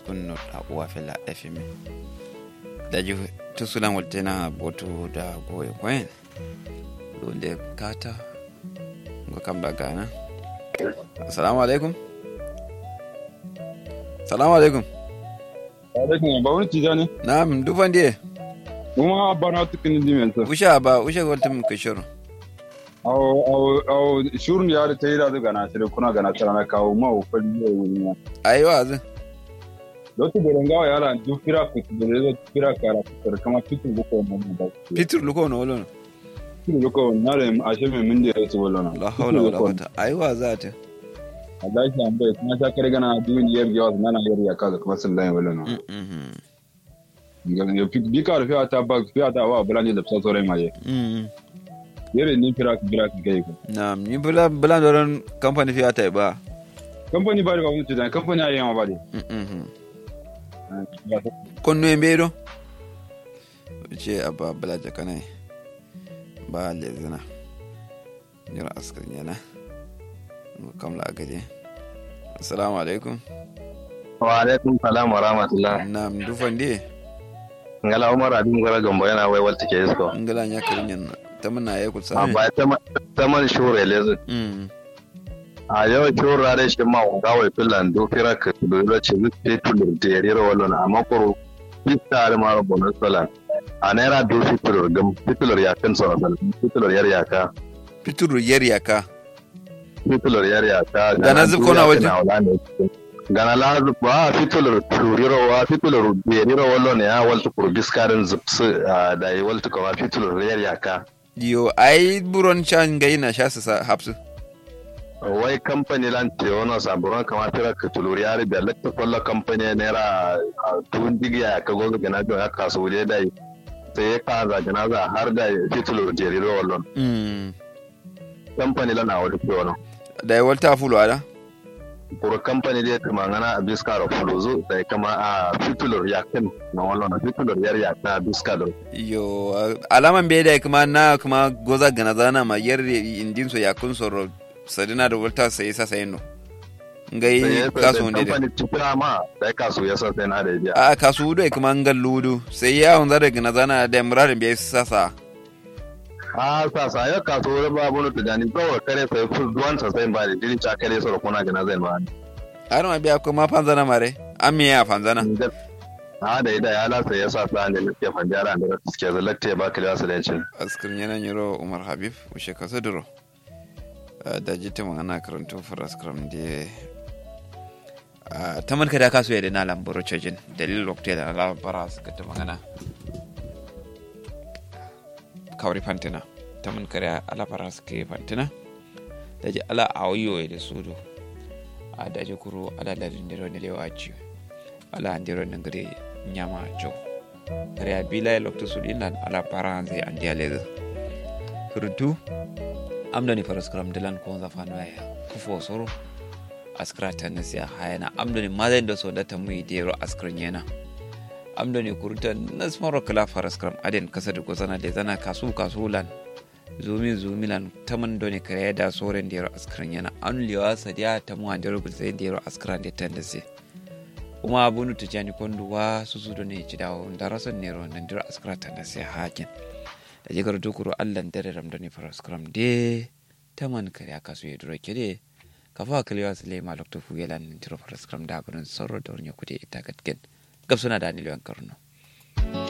kunno a uwa fela fm daji tusulan waltena boto da goye koyen donde kata ngo kam da gana assalamu alaikum assalamu alaikum alaikum ba wani tijani na'am dufan diye kuma ba na tukin dimenta usha ba usha waltum kishoro awo awo awo shurun ya da ta yi da gana sai kuna gana tara na kawo ma o fa ne wuri ma ayi wazi lotu da rangawa ya la du fira ku da da fira kara ku kama fitu ko mo da pitur luko no wolo fitu ko na da a she me min da su wala na la hawla wala quwwata ayi wazata Allah shi an bai kuma ta kare gana duniya yar yawa na yar ya kaza kuma sun lai wala na mhm ya bi ka rufiya ta ba fiya ta wa bulani da sa sore ma ye mhm yare ni fira ku fira ku kai ku na'am ni bula bula doron company fi ata ba kamfani ba da ba wani tijani kamfani a yi ma ba da mhm konno e mbeɗo ce abba balaja kanay ba lesina jira askar yana kamla a gaje assalamu alaikum wa alaikum salam wa rahmatullah nam dufan di ngala umar abin gara gambo yana wai walta ke isko ngala nya kirin yan tamana ya ku a sami ba ta man shure lezu mm a yau shura da shi ma ga wai filan do fira ka do lo ce zu te tulur te rira wallo na amma koro fitta da maro bonus salan a naira do fitulur gam fitulur ya kan sa sal fitulur yar ya ka pituru yer yaka fitulur yar ya ka Gana zu kona waje? gana la zu ba fitulur turiro wa fitulur be rira wallo ne ya walta kuro biskarin zupsu da yi walta kuma fitulur yar ya ka yo ai buron chan gai na sha sa hapsu wai kamfani lan teono saburon kama fira ka tuluri yari da lakta kwallo kamfani naira a tun digiya ya kago ga gana ya kasu wuri da yi sai ya kaza gana za har da fi tuluri jeri da wallon mm kamfani lan a wani teono da ya walta fulo ada kuro kamfani da ya kama gana a biska da fuluzu da ya kama a fitulur ya kan na wallon a fitulur yar ya kan a biska da yo alaman bai da kuma na kuma goza gana zana ma yer indin so yakun soro sadina da walta sai sa sai no ngai kaso ne da kamfani cikin ma da ya kasu ya sa sai na da ya a kasu da kuma ngal ludu sai ya on zara gana zana da muradin bai sasa a sa sa ya kasu wani babu na tujani kawai kare sai ful duwan sa sai ba da jini ca kare sa da kuna gana zai ba har ma biya kuma fanzana mare an me ya fanzana a da ida ya lasa ya sa sa da nake fanjara da suke zalatte ba ka da su da cin askirin yana nyiro umar habib ushe kasa duro da jita ma ana karanto faras kram de ta man kada kasu ya da na lambaro cajin dalil lokte da labara suka ta magana kawri fantina ta man kada alabara suka yi fantina da ji ala awiyo ya da sudo a da ji kuro ala ladin da ne lewa ci ala andiro nan gare nyama jo kare a bila ya lokta su dinan ala para zai an diya lezu furtu amdani faras kram dilan ko za fano ya kufo soro askra tan siya hayana amdani madan da so da ta mu dero askrin yana amdani kurta nasmaro kala faras kram aden kasa da gozana da zana kasu kasulan zumi zumilan taman doni kare da soren dero askrin yana an liwa sadiya ta mu an dero gulzai dero askran da tan da sai kuma bunu tijani konduwa su su ne ci dawo da rasan nero nan dero askra tan da sai hakin da jigar dukuru allan dare ramdani faras kram de taman kare aka so ya duro kede kafa kalewa su lema lokto fu yelan tiro faras kram da gurin sorro da wani kude ita gatgen gabsuna da ni lewan karno